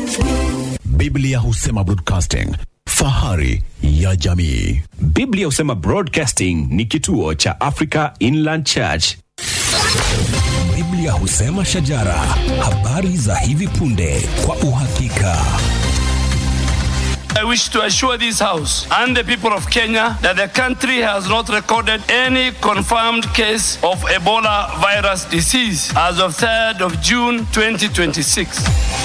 Biblia husema broadcasting, fahari ya jamii. Biblia husema Broadcasting ni kituo cha Africa Inland Church. Biblia husema shajara, habari za hivi punde kwa uhakika. I wish to assure this House and the people of Kenya that the country has not recorded any confirmed case of Ebola virus disease as of 3rd of June 2026.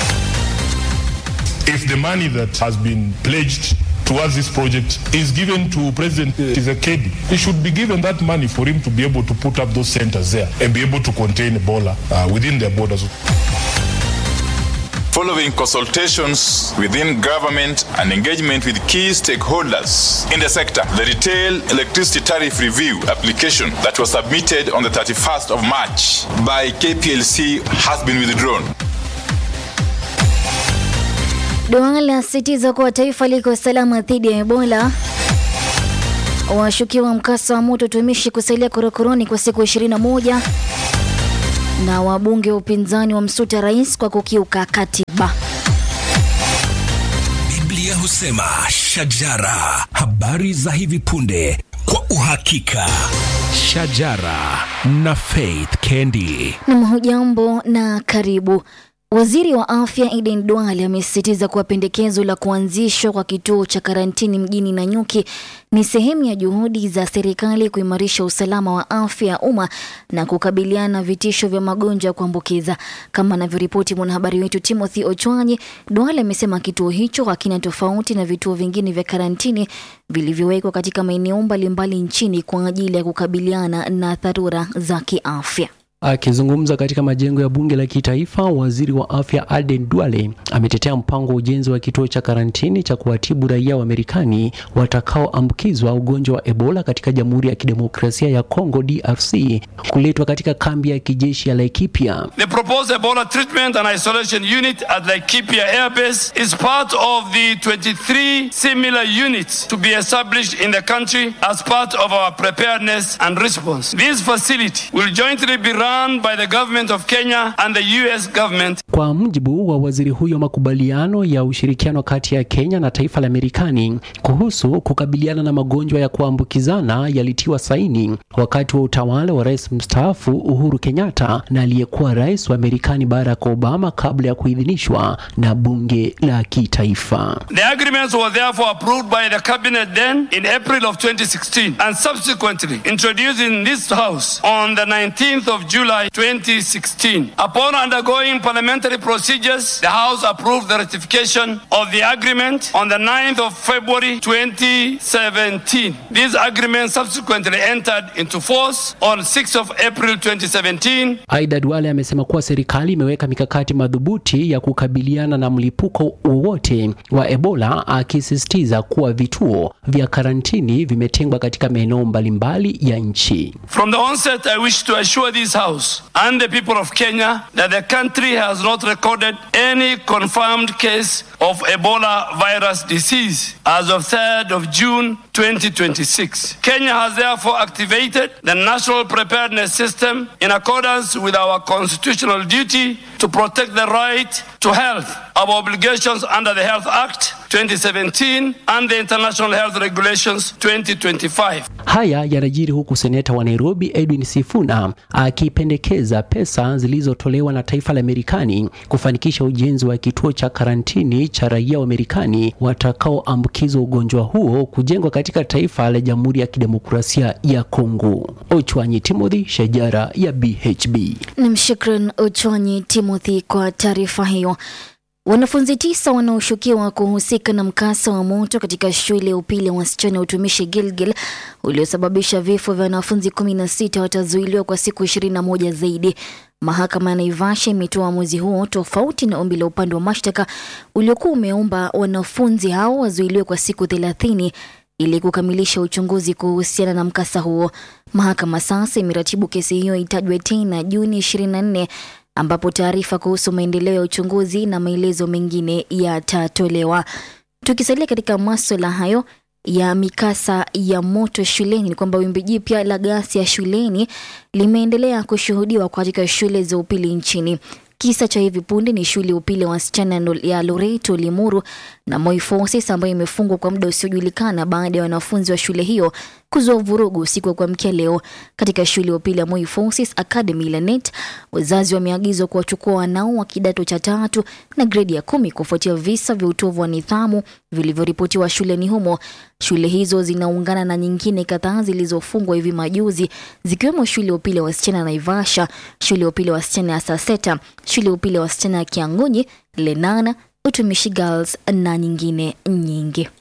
if the money that has been pledged towards this project is given to President Tshisekedi, he should be given that money for him to be able to put up those centers there and be able to contain Ebola uh, within their borders. following consultations within government and engagement with key stakeholders in the sector. The retail electricity tariff review application that was submitted on the 31st of March by KPLC has been withdrawn. Duale lasisitiza kuwa taifa liko salama dhidi ya Ebola. Washukiwa mkasa wa moto tumishi kusalia korokoroni kwa siku 21 na wabunge wa upinzani wamsuta rais kwa kukiuka katiba. Biblia husema shajara, habari za hivi punde kwa uhakika. Shajara na Faith Kendi. Nam hujambo na karibu. Waziri wa afya Aden Duale amesisitiza kuwa pendekezo la kuanzishwa kwa kituo cha karantini mjini Nanyuki ni sehemu ya juhudi za serikali kuimarisha usalama wa afya ya umma na kukabiliana na vitisho vya magonjwa ya kuambukiza. Kama anavyoripoti mwanahabari wetu Timothy Ochwanyi, Duale amesema kituo hicho hakina tofauti na vituo vingine vya karantini vilivyowekwa katika maeneo mbalimbali nchini kwa ajili ya kukabiliana na dharura za kiafya. Akizungumza katika majengo ya bunge la kitaifa, waziri wa afya Aden Duale ametetea mpango wa ujenzi wa kituo cha karantini cha kuwatibu raia wa Marekani watakaoambukizwa ugonjwa wa Ebola katika Jamhuri ya Kidemokrasia ya Kongo DRC kuletwa katika kambi ya kijeshi ya Laikipia. The proposed Ebola treatment and isolation unit at Laikipia Air Base is part of the 23 similar units to be established in the country as part of our preparedness and response. This facility will jointly be run by the government of Kenya and the US government. Kwa mujibu wa waziri huyo, makubaliano ya ushirikiano kati ya Kenya na taifa la Marekani kuhusu kukabiliana na magonjwa ya kuambukizana yalitiwa saini wakati wa utawala wa rais mstaafu Uhuru Kenyatta na aliyekuwa rais wa Marekani Barack Obama kabla ya kuidhinishwa na bunge la kitaifa. The agreements were therefore approved by the cabinet then in April of 2016 and subsequently introduced in this house on the 19th of July 2016. Upon undergoing parliamentary procedures, the house approved the ratification of the agreement on the 9th of February 2017. This agreement subsequently entered into force on 6th of April 2017 Aidha, Duale amesema kuwa serikali imeweka mikakati madhubuti ya kukabiliana na mlipuko wowote wa Ebola, akisisitiza kuwa vituo vya karantini vimetengwa katika maeneo mbalimbali ya nchi. From the onset, I wish to assure this House and the people of Kenya that the country has not recorded any confirmed case of Ebola virus disease as of 3rd of June 2026. Kenya has therefore activated the national preparedness system in accordance with our constitutional duty to protect the right to health, our obligations under the Health Act 2017 and the International Health Regulations 2025. Haya yanajiri huku seneta wa Nairobi Edwin Sifuna akipendekeza pesa zilizotolewa na taifa la Marekani kufanikisha ujenzi wa kituo cha karantini cha raia wa Marekani watakaoambukizwa ugonjwa huo kujengwa katika taifa la Jamhuri ya Kidemokrasia ya Kongo. Ochwanyi Timothy, Shajara ya BHB. Nam, shukran Ochwanyi Timothy kwa taarifa hiyo. Wanafunzi tisa wanaoshukiwa kuhusika na mkasa wa moto katika shule ya upili ya wasichana ya utumishi Gilgil uliosababisha vifo vya wanafunzi kumi na sita watazuiliwa kwa siku ishirini na moja zaidi. Mahakama ya Naivasha imetoa uamuzi huo tofauti na ombi la upande wa mashtaka uliokuwa umeomba wanafunzi hao wazuiliwe kwa siku thelathini ili kukamilisha uchunguzi kuhusiana na mkasa huo. Mahakama sasa imeratibu kesi hiyo itajwe tena Juni 24 ambapo taarifa kuhusu maendeleo ya uchunguzi na maelezo mengine yatatolewa. Tukisalia katika maswala hayo ya mikasa ya moto shuleni, ni kwamba wimbi jipya la ghasia shuleni limeendelea kushuhudiwa katika shule za upili nchini. Kisa cha hivi punde ni shule ya upili ya wasichana no- ya Loreto Limuru na Moi Forces ambayo imefungwa kwa muda usiojulikana baada ya wanafunzi wa shule hiyo kuzua vurugu usiku wa kuamkia leo katika shule ya upili ya Moi Forces Academy Lanet. Wazazi wameagizwa kuwachukua wanao wa kidato cha tatu na gredi ya kumi kufuatia visa vya utovu wa nidhamu vilivyoripotiwa shuleni humo. Shule hizo zinaungana na nyingine kadhaa zilizofungwa hivi majuzi zikiwemo shule ya upili ya wasichana ya Naivasha, shule ya upili ya wasichana ya Saseta, shule ya upili ya wasichana ya Kiangunyi, Lenana, Utumishi Girls na nyingine nyingi.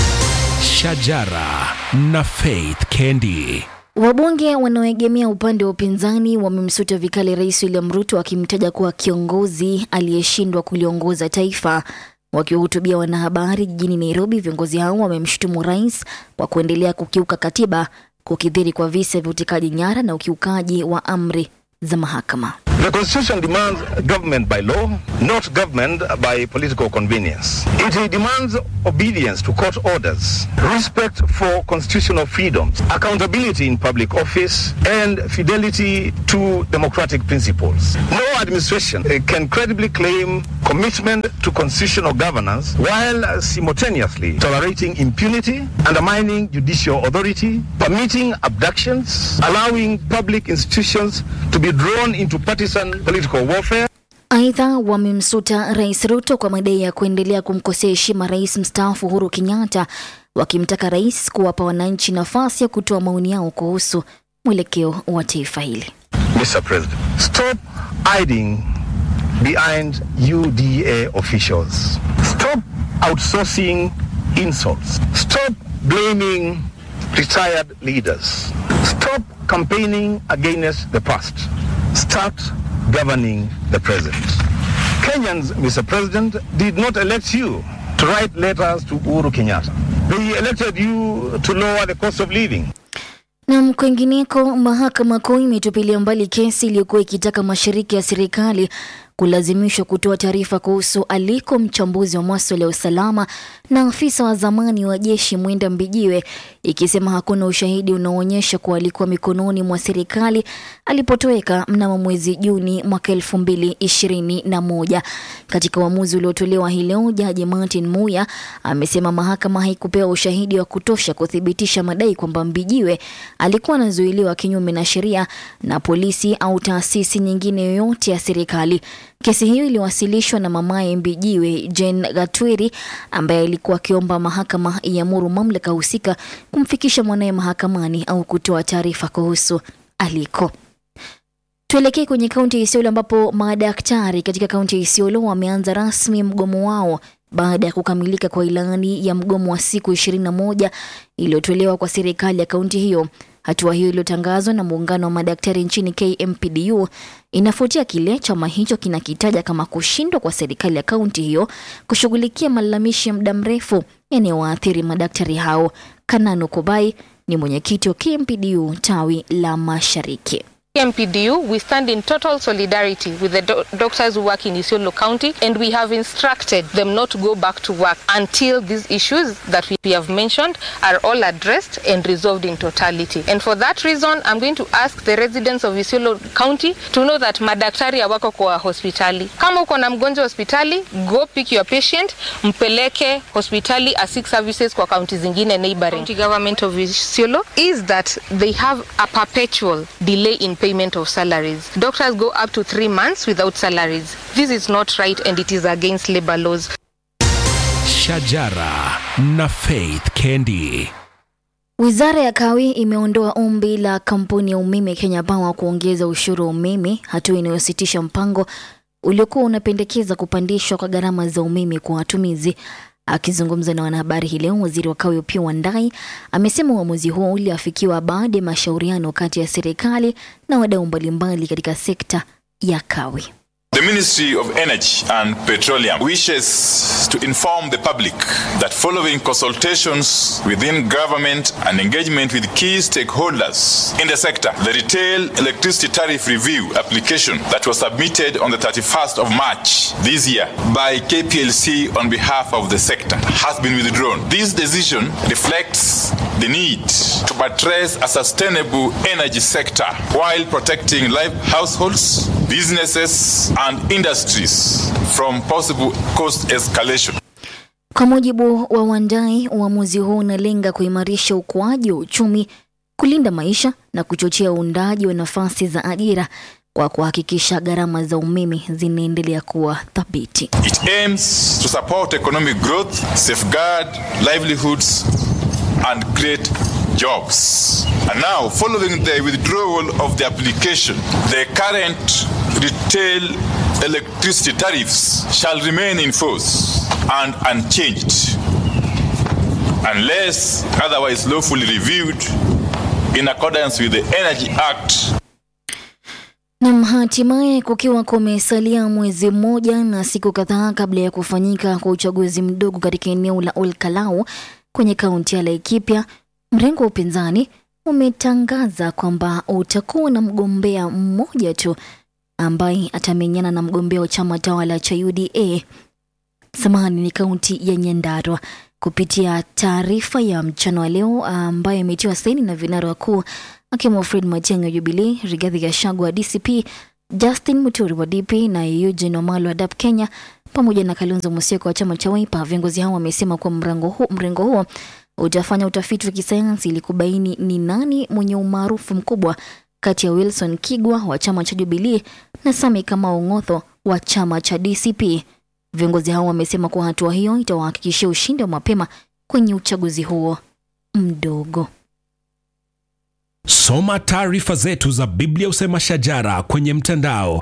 Shajara na Faith Kendi. Wabunge wanaoegemea upande wa upinzani wamemsuta vikali Rais William Ruto wakimtaja kuwa kiongozi aliyeshindwa kuliongoza taifa. Wakiwahutubia wanahabari jijini Nairobi, viongozi hao wamemshutumu rais kwa kuendelea kukiuka katiba, kukithiri kwa visa vya utekaji nyara na ukiukaji wa amri za mahakama. The Constitution demands government by law, not government by political convenience. It demands obedience to court orders, respect for constitutional freedoms, accountability in public office, and fidelity to democratic principles. No administration uh, can credibly claim commitment to constitutional governance while simultaneously tolerating impunity, undermining judicial authority, permitting abductions, allowing public institutions to be drawn into partisan political warfare. Aidha, wamemsuta Rais Ruto kwa madai ya kuendelea kumkosea heshima rais mstaafu Uhuru Kenyatta, wakimtaka rais kuwapa wananchi nafasi ya kutoa maoni yao kuhusu mwelekeo wa taifa hili. Mr. President, stop hiding behind UDA officials. Stop outsourcing insults. Stop blaming retired leaders. Stop campaigning against the past. Start governing the present. Kenyans, Mr. President, did not elect you to write letters to Uhuru Kenyatta. They elected you to lower the cost of living. Na kwingineko, mahakama kuu imetupilia mbali kesi iliyokuwa ikitaka mashirika ya serikali kulazimishwa kutoa taarifa kuhusu aliko mchambuzi wa maswala ya usalama na afisa wa zamani wa jeshi Mwenda Mbijiwe, ikisema hakuna ushahidi unaoonyesha kuwa alikuwa mikononi mwa serikali alipotoweka mnamo mwezi Juni mwaka elfu mbili ishirini na moja. Katika uamuzi uliotolewa hii leo, jaji Martin Muya amesema mahakama haikupewa ushahidi wa kutosha kuthibitisha madai kwamba Mbijiwe alikuwa anazuiliwa kinyume na sheria na polisi au taasisi nyingine yoyote ya serikali. Kesi hiyo iliwasilishwa na mamaye Mbijiwe, Jane Gatwiri, ambaye alikuwa akiomba mahakama iamuru mamlaka husika kumfikisha mwanaye mahakamani au kutoa taarifa kuhusu aliko. Tuelekee kwenye kaunti ya Isiolo ambapo madaktari katika kaunti ya Isiolo wameanza rasmi mgomo wao baada ya kukamilika kwa ilani ya mgomo wa siku 21 iliyotolewa kwa serikali ya kaunti hiyo. Hatua hiyo iliyotangazwa na muungano wa madaktari nchini KMPDU inafuatia kile chama hicho kinakitaja kama kushindwa kwa serikali ya kaunti hiyo kushughulikia malalamishi ya muda mrefu yanayowaathiri madaktari hao. Kanano Kobai ni mwenyekiti wa KMPDU tawi la Mashariki. MPDU, we stand in total solidarity with the do- doctors who work in Isiolo County and we have instructed them not to go back to work until these issues that we have mentioned are all addressed and resolved in totality. And for that reason, I'm going to ask the residents of Isiolo County to know that madaktari hawako kwa hospitali. Kama uko na mgonjwa hospitali, go pick your patient, mpeleke hospitali asik services kwa kaunti zingine neighboring. County government of Isiolo is that they have a perpetual delay in payment of salaries. Doctors go up to three months without salaries. This is not right and it is against labor laws. Shajara na Faith Kendi. Wizara ya Kawi imeondoa ombi la kampuni ya umeme Kenya Power kuongeza ushuru wa umeme, hatua inayositisha mpango uliokuwa unapendekeza kupandishwa kwa gharama za umeme kwa watumizi. Akizungumza na wanahabari hii leo, waziri wa Kawi Opiyo Wandayi amesema uamuzi huo uliafikiwa baada ya mashauriano kati ya serikali na wadau mbalimbali katika sekta ya kawi. The Ministry of Energy and Petroleum wishes to inform the public that following consultations within government and engagement with key stakeholders in the sector, the retail electricity tariff review application that was submitted on the 31st of March this year by KPLC on behalf of the sector has been withdrawn. This decision reflects the need to buttress a sustainable energy sector while protecting live households businesses and industries from possible cost escalation. Kwa mujibu wa Wandai, uamuzi huo unalenga kuimarisha ukuaji wa uchumi, kulinda maisha na kuchochea uundaji wa nafasi za ajira kwa kuhakikisha gharama za umeme zinaendelea kuwa thabiti. It aims to support economic growth, safeguard livelihoods, and create jobs. And now, following the withdrawal of the application, the current retail electricity tariffs shall remain in force and unchanged unless otherwise lawfully reviewed in accordance with the Energy Act Nam, hatimaye kukiwa kumesalia mwezi mmoja na siku kadhaa kabla ya kufanyika kwa uchaguzi mdogo katika eneo la Olkalau kwenye kaunti ya Laikipia, mrengo wa upinzani umetangaza kwamba utakuwa na mgombea mmoja tu ambaye atamenyana na mgombea wa chama tawala cha UDA samahani, ni kaunti ya Nyandarua. Kupitia taarifa ya mchana wa leo ambayo imetiwa saini na vinara wakuu akiwemo Fred Matiang'i wa Jubilee, Rigathi Gachagua wa DCP, Justin Muturi wa DP na Eugene Wamalwa wa DAP Kenya pamoja na Kalonzo Musyoka wa chama cha Wiper. Viongozi hao wamesema kuwa mrengo huo, mrengo huo utafanya utafiti wa kisayansi ili kubaini ni nani mwenye umaarufu mkubwa kati ya Wilson Kigwa wa chama cha Jubilee na Sami Kamau Ng'otho wa chama cha DCP. Viongozi hao wamesema kuwa hatua hiyo itawahakikishia ushindi wa mapema kwenye uchaguzi huo mdogo. Soma taarifa zetu za Biblia Usema Shajara kwenye mtandao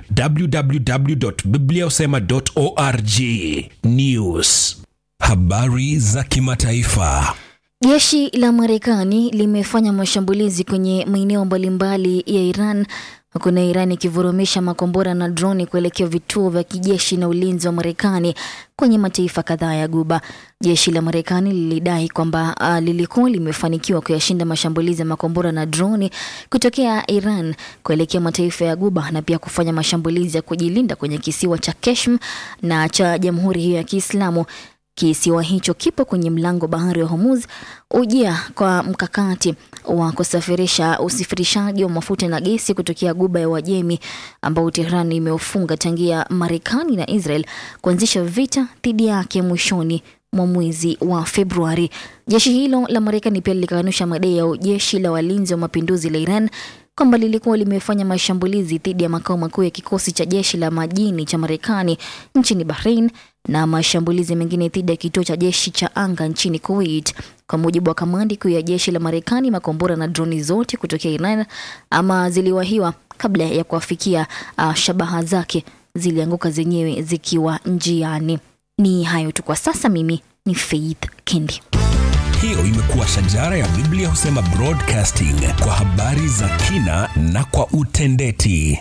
www.bibliausema.org. News, habari za kimataifa. Jeshi la Marekani limefanya mashambulizi kwenye maeneo mbalimbali ya Iran huku na Iran ikivurumisha makombora na droni kuelekea vituo vya kijeshi na ulinzi wa Marekani kwenye mataifa kadhaa ya Guba. Jeshi la Marekani lilidai kwamba uh, lilikuwa limefanikiwa kuyashinda mashambulizi ya makombora na droni kutokea Iran kuelekea mataifa ya Guba na pia kufanya mashambulizi ya kujilinda kwenye kisiwa cha Keshm na cha Jamhuri hiyo ya Kiislamu. Kisiwa hicho kipo kwenye mlango bahari wa Hormuz, ujia kwa mkakati wa kusafirisha usafirishaji wa mafuta na gesi kutokea guba ya Uajemi ambao Tehran imeufunga tangia Marekani na Israel kuanzisha vita dhidi yake mwishoni mwa mwezi wa Februari. Jeshi hilo la Marekani pia lilikanusha madai ya jeshi la walinzi wa mapinduzi la Iran kwamba lilikuwa limefanya mashambulizi dhidi ya makao makuu ya kikosi cha jeshi la majini cha Marekani nchini Bahrain na mashambulizi mengine dhidi ya kituo cha jeshi cha anga nchini Kuwait. Kwa mujibu wa kamandi kuu ya jeshi la Marekani, makombora na droni zote kutokea Iran ama ziliwahiwa kabla ya kuwafikia uh, shabaha zake, zilianguka zenyewe zikiwa njiani. Ni hayo tu kwa sasa. Mimi ni Faith Kendi. Hiyo imekuwa Shajara ya Biblia Husema Broadcasting kwa habari za kina na kwa utendeti.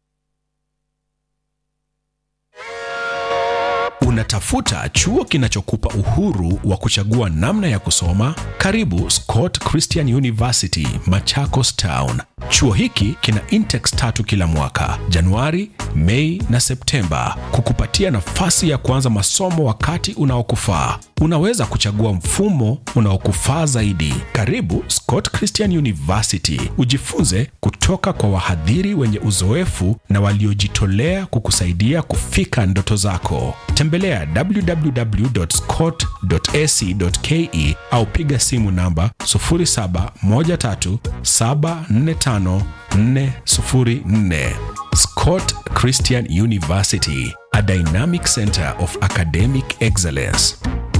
Unatafuta chuo kinachokupa uhuru wa kuchagua namna ya kusoma? Karibu Scott Christian University, Machakos Town. Chuo hiki kina intex tatu kila mwaka, Januari, Mei na Septemba, kukupatia nafasi ya kuanza masomo wakati unaokufaa. Unaweza kuchagua mfumo unaokufaa zaidi. Karibu Scott Christian University, ujifunze kutoka kwa wahadhiri wenye uzoefu na waliojitolea kukusaidia kufika ndoto zako. Tembelea www.scott.ac.ke au piga simu namba 0713745404. Scott Christian University, a dynamic center of academic excellence.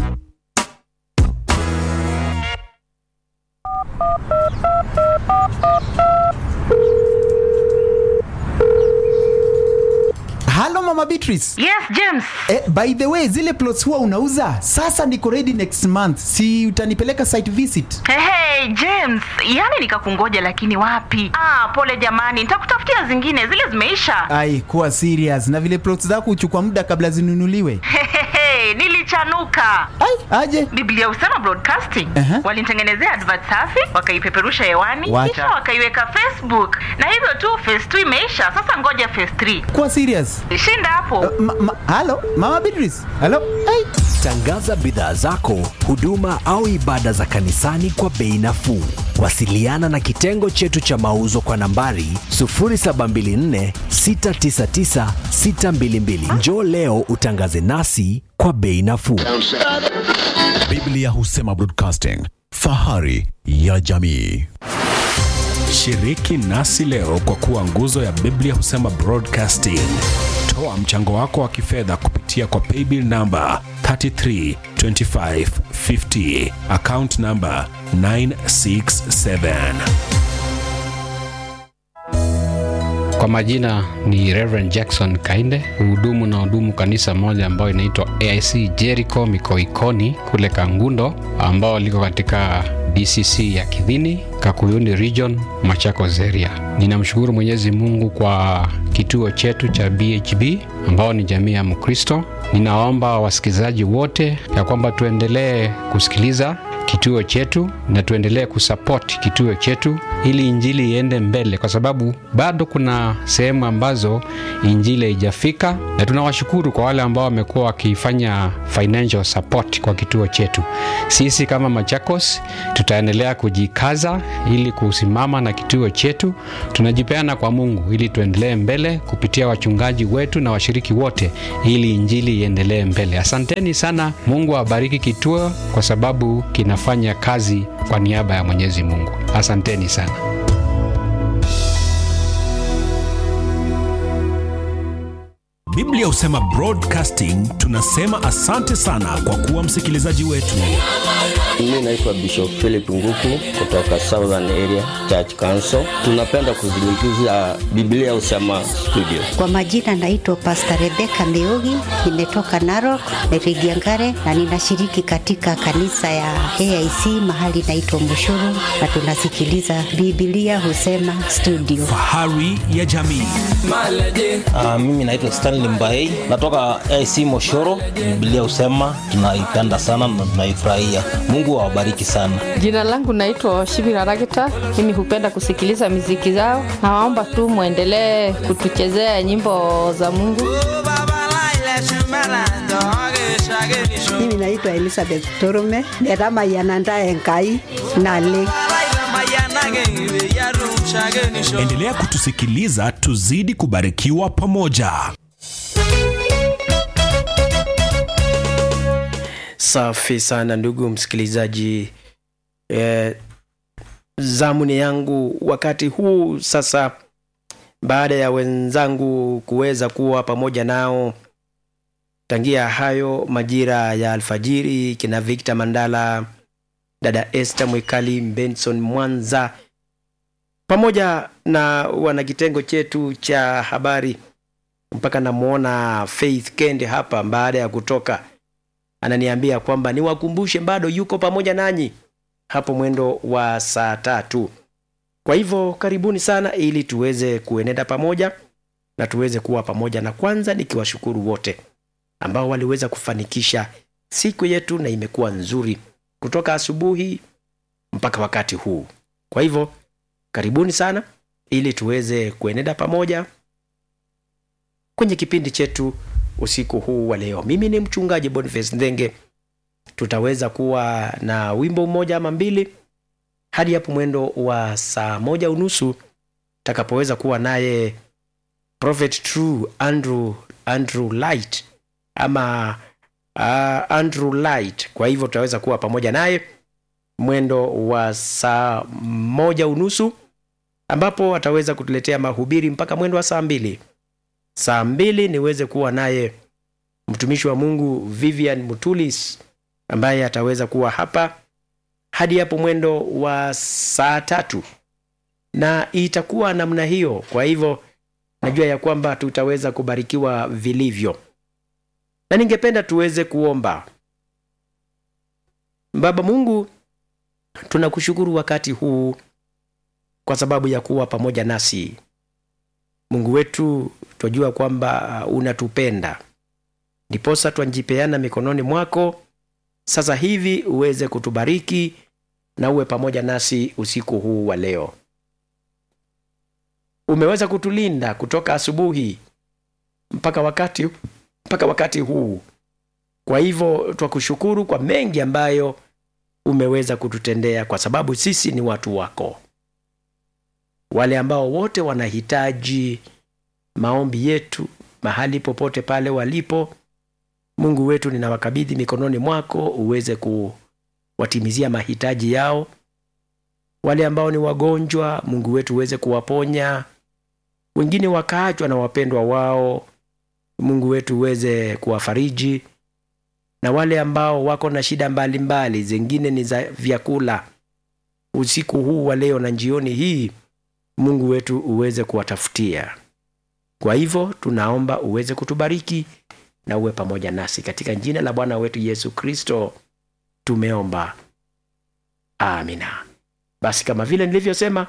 Halo Mama Beatrice. Yes, James. Eh, by the way, zile plots huwa unauza? Sasa niko ready next month. Si utanipeleka site visit? Hey, hey, James, yani nikakungoja lakini wapi? Ah, pole jamani, nitakutafutia zingine, zile zimeisha. Ai, kuwa serious. Na vile plots zako huchukua muda kabla zinunuliwe. Hehehe, nilichanuka. Ai, aje? Biblia Usema Broadcasting Aha. walinitengenezea advert safi, wakaipeperusha hewani, Wacha. kisha wakaiweka Facebook, na hivyo tu phase 2 imeisha. Sasa ngoja phase 3. Kuwa serious. Shinda hapo. Ma, ma, halo Mama Beatrice. Halo. Ai. Tangaza bidhaa zako, huduma au ibada za kanisani kwa bei nafuu. Wasiliana na kitengo chetu cha mauzo kwa nambari 0724 699 622. Njoo leo utangaze nasi kwa bei nafuu. Biblia husema broadcasting, fahari ya jamii. Shiriki nasi leo kwa kuwa nguzo ya Biblia husema broadcasting. Toa mchango wako wa kifedha kupitia kwa paybill namba 332550 account namba 967. Kwa majina ni Reverend Jackson Kainde, hudumu na hudumu kanisa moja ambayo inaitwa AIC Jericho Mikoikoni kule Kangundo, ambao liko katika DCC ya Kidhini, Kakuyuni Region, Machakos area. Ninamshukuru Mwenyezi Mungu kwa kituo chetu cha BHB ambao ni jamii ya Mkristo. Ninaomba wasikilizaji wote ya kwamba tuendelee kusikiliza kituo chetu na tuendelee kusupport kituo chetu ili injili iende mbele, kwa sababu bado kuna sehemu ambazo injili haijafika, na tunawashukuru kwa wale ambao wamekuwa wakifanya financial support kwa kituo chetu. Sisi kama Machakos tutaendelea kujikaza ili kusimama na kituo chetu. Tunajipeana kwa Mungu ili tuendelee mbele kupitia wachungaji wetu na washiriki wote, ili injili iendelee mbele. Asanteni sana. Mungu awabariki kituo kwa sababu kinafanya kazi kwa niaba ya Mwenyezi Mungu. Asanteni sana. Biblia husema broadcasting. Tunasema asante sana kwa kuwa msikilizaji wetu. Mimi naitwa Bishop Philip Nguku kutoka Southern Area Church Council. Tunapenda kuzungumzia Biblia Usema Studio. Kwa majina naitwa Pastor Rebecca Meugi, nimetoka Narok, Meridiangare na ninashiriki katika kanisa ya AIC mahali naitwa Mushuru na tunasikiliza Biblia Husema Studio. Fahari ya jamii. Uh, mimi naitwa Stanley Mbaei natoka AC Moshoro. Biblia husema tunaipenda sana na tunaifurahia. Mungu awabariki sana. Jina langu naitwa Shibira Ragita. Mimi hupenda kusikiliza miziki zao. Nawaomba tu mwendelee kutuchezea nyimbo za Mungu. Mimi naitwa Elizabeth Torume netamayananda enkai nale Endelea kutusikiliza, tuzidi kubarikiwa pamoja. Safi sana ndugu msikilizaji, eh, zamuni yangu wakati huu sasa, baada ya wenzangu kuweza kuwa pamoja nao tangia hayo majira ya alfajiri, kina Victor Mandala, dada Esther Mwikali, Benson Mwanza, pamoja na wanakitengo chetu cha habari, mpaka namwona Faith Kende hapa baada ya kutoka ananiambia kwamba niwakumbushe bado yuko pamoja nanyi hapo mwendo wa saa tatu. Kwa hivyo karibuni sana, ili tuweze kuenenda pamoja na tuweze kuwa pamoja, na kwanza nikiwashukuru wote ambao waliweza kufanikisha siku yetu, na imekuwa nzuri kutoka asubuhi mpaka wakati huu. Kwa hivyo karibuni sana, ili tuweze kuenenda pamoja kwenye kipindi chetu usiku huu wa leo. Mimi ni mchungaji Boniface Ndenge. Tutaweza kuwa na wimbo mmoja ama mbili hadi hapo mwendo wa saa moja unusu takapoweza kuwa naye Prophet True Andrew, Andrew Light ama uh, Andrew Light. Kwa hivyo tutaweza kuwa pamoja naye mwendo wa saa moja unusu ambapo ataweza kutuletea mahubiri mpaka mwendo wa saa mbili saa mbili niweze kuwa naye mtumishi wa Mungu Vivian Mutulis ambaye ataweza kuwa hapa hadi hapo mwendo wa saa tatu, na itakuwa namna hiyo. Kwa hivyo najua ya kwamba tutaweza kubarikiwa vilivyo, na ningependa tuweze kuomba. Baba Mungu, tunakushukuru wakati huu kwa sababu ya kuwa pamoja nasi. Mungu wetu, twajua kwamba unatupenda, ndiposa twajipeana mikononi mwako sasa hivi, uweze kutubariki na uwe pamoja nasi usiku huu wa leo. Umeweza kutulinda kutoka asubuhi mpaka wakati, mpaka wakati huu. Kwa hivyo twakushukuru kwa mengi ambayo umeweza kututendea kwa sababu sisi ni watu wako wale ambao wote wanahitaji maombi yetu mahali popote pale walipo mungu wetu ninawakabidhi mikononi mwako uweze kuwatimizia mahitaji yao wale ambao ni wagonjwa mungu wetu uweze kuwaponya wengine wakaachwa na wapendwa wao mungu wetu uweze kuwafariji na wale ambao wako na shida mbalimbali mbali, zingine ni za vyakula usiku huu wa leo na jioni hii mungu wetu uweze kuwatafutia kwa hivyo tunaomba uweze kutubariki na uwe pamoja nasi katika jina la bwana wetu yesu kristo tumeomba amina basi kama vile nilivyosema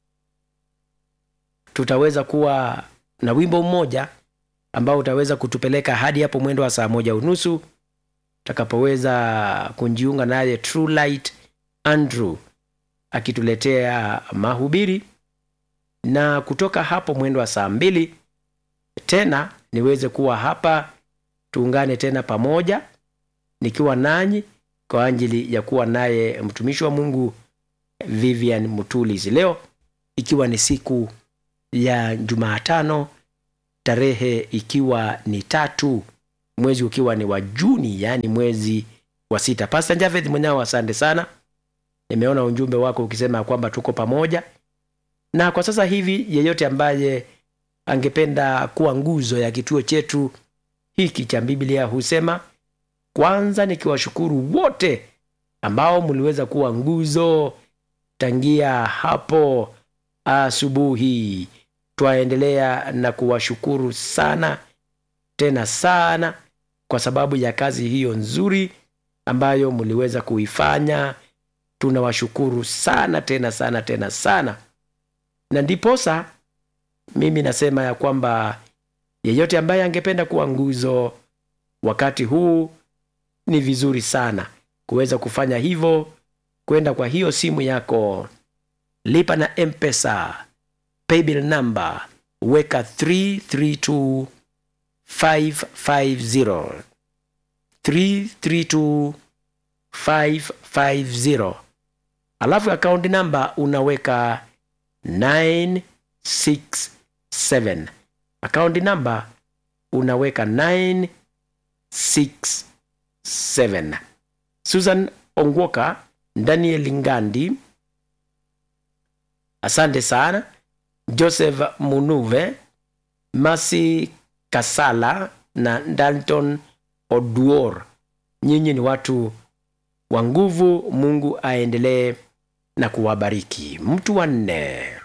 tutaweza kuwa na wimbo mmoja ambao utaweza kutupeleka hadi hapo mwendo wa saa moja unusu utakapoweza kujiunga naye true light andrew akituletea mahubiri na kutoka hapo mwendo wa saa mbili tena niweze kuwa hapa tuungane tena pamoja nikiwa nanyi kwa ajili ya kuwa naye mtumishi wa mungu vivian mutulis leo ikiwa ni siku ya jumaatano tarehe ikiwa ni tatu mwezi ukiwa ni wa juni yaani mwezi wa sita pasta javeth mwenyao asante sana nimeona ujumbe wako ukisema kwamba tuko pamoja na kwa sasa hivi yeyote ambaye angependa kuwa nguzo ya kituo chetu hiki cha biblia husema kwanza nikiwashukuru wote ambao mliweza kuwa nguzo tangia hapo asubuhi twaendelea na kuwashukuru sana tena sana kwa sababu ya kazi hiyo nzuri ambayo mliweza kuifanya tunawashukuru sana tena sana tena sana na ndiposa mimi nasema ya kwamba yeyote ambaye angependa kuwa nguzo wakati huu ni vizuri sana kuweza kufanya hivyo kwenda kwa hiyo simu yako lipa na mpesa paybill number weka 332 550 332 550 alafu akaunti namba unaweka 967 akaunti namba unaweka 967 susan ongwoka daniel ngandi asante sana joseph munuve masi kasala na dalton oduor nyinyi ni watu wa nguvu mungu aendelee na kuwabariki mtu wa nne